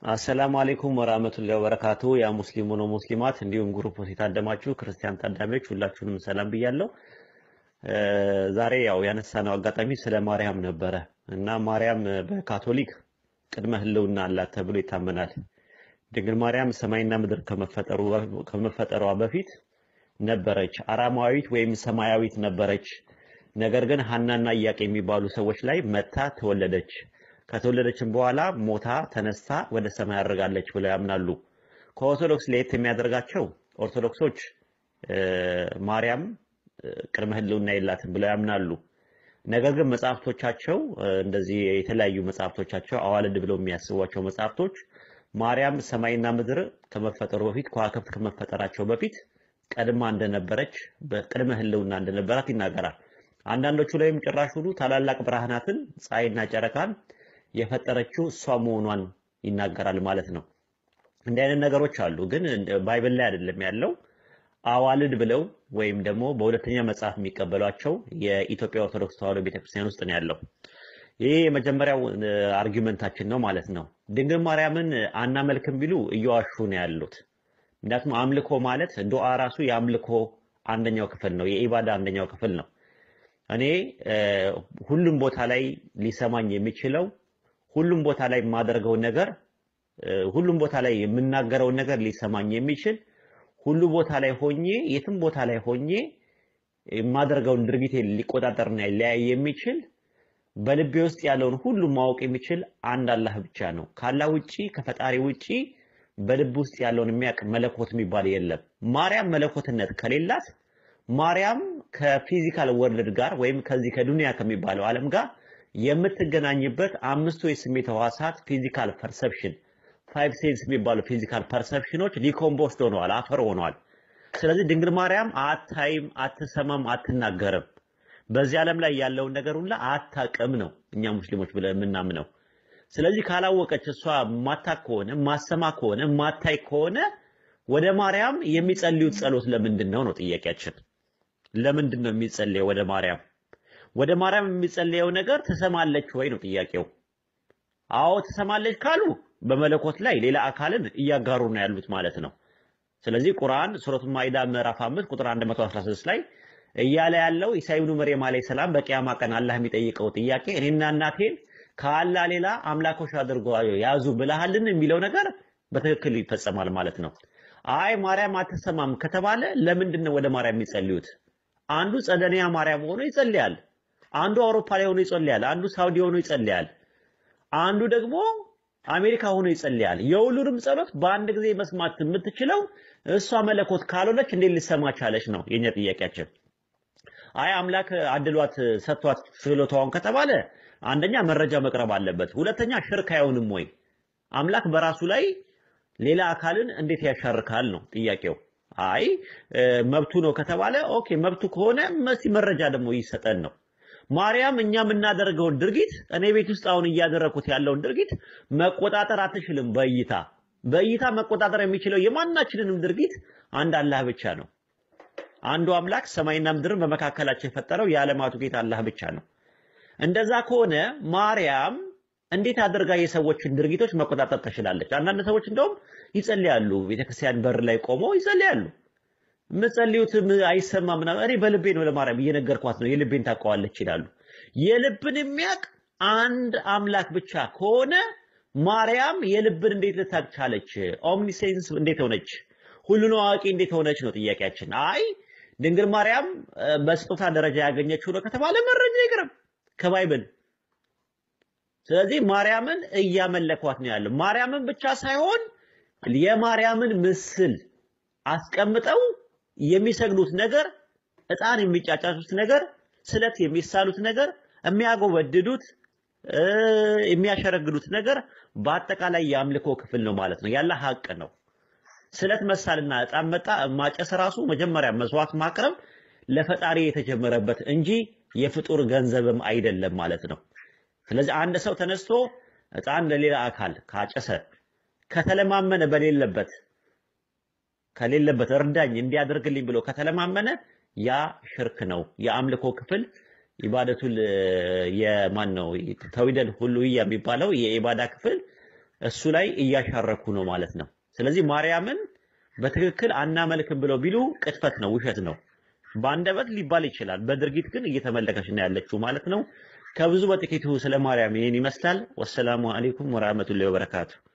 አሰላሙ አሌይኩም ወራህመቱላሂ ወበረካቱ። ያ ሙስሊሙ ነው ሙስሊማት፣ እንዲሁም ግሩፕ የታደማችሁ ክርስቲያን ታዳሚዎች ሁላችሁንም ሰላም ብያለሁ። ዛሬ ያው ያነሳነው አጋጣሚ ስለ ማርያም ነበረ እና ማርያም በካቶሊክ ቅድመ ሕልውና አላት ተብሎ ይታመናል። ድንግል ማርያም ሰማይና ምድር ከመፈጠሩ ከመፈጠሯ በፊት ነበረች። አራማዊት ወይም ሰማያዊት ነበረች። ነገር ግን ሐናና ኢያቄ የሚባሉ ሰዎች ላይ መታ ተወለደች። ከተወለደችም በኋላ ሞታ ተነስታ ወደ ሰማይ አድርጋለች ብለው ያምናሉ። ከኦርቶዶክስ ለየት የሚያደርጋቸው ኦርቶዶክሶች ማርያም ቅድመ ሕልውና የላትም ብለው ያምናሉ። ነገር ግን መጽሐፍቶቻቸው እንደዚህ የተለያዩ መጽሐፍቶቻቸው አዋልድ ብለው የሚያስቧቸው መጽሐፍቶች ማርያም ሰማይና ምድር ከመፈጠሩ በፊት ከዋክብት ከመፈጠራቸው በፊት ቀድማ እንደነበረች በቅድመ ሕልውና እንደነበራት ይናገራል። አንዳንዶቹ ላይም ጭራሽ ሁሉ ታላላቅ ብርሃናትን ፀሐይና ጨረቃን የፈጠረችው እሷ መሆኗን ይናገራል ማለት ነው። እንዲህ አይነት ነገሮች አሉ፣ ግን ባይብል ላይ አይደለም ያለው። አዋልድ ብለው ወይም ደግሞ በሁለተኛ መጽሐፍ የሚቀበሏቸው የኢትዮጵያ ኦርቶዶክስ ተዋሕዶ ቤተክርስቲያን ውስጥ ነው ያለው። ይህ የመጀመሪያው አርጊመንታችን ነው ማለት ነው። ድንግል ማርያምን አናመልክም ቢሉ እየዋሹ ነው ያሉት። ምክንያቱም አምልኮ ማለት ዱዓ ራሱ የአምልኮ አንደኛው ክፍል ነው፣ የኢባዳ አንደኛው ክፍል ነው። እኔ ሁሉም ቦታ ላይ ሊሰማኝ የሚችለው ሁሉም ቦታ ላይ የማደርገውን ነገር ሁሉም ቦታ ላይ የምናገረውን ነገር ሊሰማኝ የሚችል ሁሉ ቦታ ላይ ሆኜ የትም ቦታ ላይ ሆኜ የማደርገውን ድርጊቴ ሊቆጣጠርና ሊያይ የሚችል በልቤ ውስጥ ያለውን ሁሉ ማወቅ የሚችል አንድ አላህ ብቻ ነው። ካላህ ውጪ ከፈጣሪ ውጪ በልብ ውስጥ ያለውን የሚያውቅ መለኮት የሚባል የለም። ማርያም መለኮትነት ከሌላት ማርያም ከፊዚካል ወርልድ ጋር ወይም ከዚህ ከዱንያ ከሚባለው ዓለም ጋር የምትገናኝበት አምስቱ የስሜት ሕዋሳት ፊዚካል ፐርሰፕሽን ፋይቭ ሴንስ የሚባሉ ፊዚካል ፐርሰፕሽኖች ዲኮምፖስድ ሆነዋል፣ አፈር ሆነዋል። ስለዚህ ድንግል ማርያም አታይም፣ አትሰማም፣ አትናገርም። በዚህ ዓለም ላይ ያለውን ነገር ሁላ አታቅም ነው እኛ ሙስሊሞች ብለን የምናምነው። ስለዚህ ካላወቀች እሷ ማታቅ ከሆነ ማሰማ ከሆነ ማታይ ከሆነ ወደ ማርያም የሚጸልዩት ጸሎት ለምንድን ነው ነው ጥያቄያችን። ለምንድን ነው የሚጸልየው ወደ ማርያም? ወደ ማርያም የሚጸልየው ነገር ትሰማለች ወይ ነው ጥያቄው። አዎ ትሰማለች ካሉ በመለኮት ላይ ሌላ አካልን እያጋሩ ነው ያሉት ማለት ነው። ስለዚህ ቁርአን ሱረቱ ማኢዳ ምዕራፍ 5 ቁጥር 116 ላይ እያለ ያለው ኢሳ ኢብኑ መርየም አለይሂ ሰላም በቂያማ ቀን አላህ የሚጠይቀው ጥያቄ እኔና እናቴን ከአላህ ሌላ አምላኮች አድርጎ ያዙ ብለሃልን የሚለው ነገር በትክክል ይፈጸማል ማለት ነው። አይ ማርያም አትሰማም ከተባለ ለምንድን ነው ወደ ማርያም የሚጸልዩት? አንዱ ጸደኒያ ማርያም ሆኖ ይጸልያል። አንዱ አውሮፓ ላይ ሆኖ ይጸልያል። አንዱ ሳውዲ ሆኖ ይጸልያል። አንዱ ደግሞ አሜሪካ ሆኖ ይጸልያል። የሁሉንም ጸሎት በአንድ ጊዜ መስማት የምትችለው እሷ መለኮት ካልሆነች እንዴት ልሰማ ቻለች ነው የኛ ጥያቄያችን። አይ አምላክ አድሏት ሰጥቷት ችሎታዋን ከተባለ አንደኛ መረጃ መቅረብ አለበት። ሁለተኛ ሽርክ አይሆንም ወይ? አምላክ በራሱ ላይ ሌላ አካልን እንዴት ያሻርካል ነው ጥያቄው። አይ መብቱ ነው ከተባለ ኦኬ መብቱ ከሆነ እስቲ መረጃ ደግሞ ይሰጠን ነው። ማርያም እኛ የምናደርገውን ድርጊት እኔ ቤት ውስጥ አሁን እያደረኩት ያለውን ድርጊት መቆጣጠር አትችልም። በእይታ በእይታ መቆጣጠር የሚችለው የማናችንንም ድርጊት አንድ አላህ ብቻ ነው። አንዱ አምላክ ሰማይና ምድርን በመካከላቸው የፈጠረው የዓለማቱ ጌታ አላህ ብቻ ነው። እንደዛ ከሆነ ማርያም እንዴት አድርጋ የሰዎችን ድርጊቶች መቆጣጠር ትችላለች? አንዳንድ ሰዎች እንደውም ይጸልያሉ፣ ቤተክርስቲያን በር ላይ ቆመው ይጸልያሉ። የምጸልዩት አይሰማም ምናምን። እኔ በልቤ ነው ለማርያም እየነገርኳት ነው፣ የልቤን ታውቀዋለች ይላሉ። የልብን የሚያውቅ አንድ አምላክ ብቻ ከሆነ ማርያም የልብን እንዴት ልታውቅ ቻለች? ኦምኒሴንስ እንዴት ሆነች? ሁሉን አዋቂ እንዴት ሆነች ነው ጥያቄያችን። አይ ድንግል ማርያም በስጦታ ደረጃ ያገኘችው ነው ከተባለ መረጃ ይቅርብ ከባይብል ስለዚህ ማርያምን እያመለኳት ነው ያለው። ማርያምን ብቻ ሳይሆን የማርያምን ምስል አስቀምጠው የሚሰግዱት ነገር፣ ዕጣን የሚጫጫቱት ነገር፣ ስለት የሚሳሉት ነገር፣ የሚያጎበድዱት የሚያሸረግዱት ነገር በአጠቃላይ የአምልኮ ክፍል ነው ማለት ነው። ያለ ሀቅ ነው። ስለት መሳልና ዕጣን መጣ ማጨስ ራሱ መጀመሪያ መስዋዕት ማቅረብ ለፈጣሪ የተጀመረበት እንጂ የፍጡር ገንዘብም አይደለም ማለት ነው። ስለዚህ አንድ ሰው ተነስቶ ዕጣን ለሌላ አካል ካጨሰ ከተለማመነ በሌለበት ከሌለበት እርዳኝ እንዲያደርግልኝ ብሎ ከተለማመነ ያ ሽርክ ነው። የአምልኮ ክፍል ኢባደቱል የማን ነው ተዊደል ሁሉ የሚባለው የኢባዳ ክፍል እሱ ላይ እያሻረኩ ነው ማለት ነው። ስለዚህ ማርያምን በትክክል አናመልክም ብለው ቢሉ ቅጥፈት ነው፣ ውሸት ነው። በአንደበት ሊባል ይችላል፣ በድርጊት ግን እየተመለከች ነው ያለችው ማለት ነው። ከብዙ በጥቂቱ ስለ ማርያም ይህን ይመስላል። ወሰላሙ አለይኩም ወራህመቱላሂ ወበረካቱ።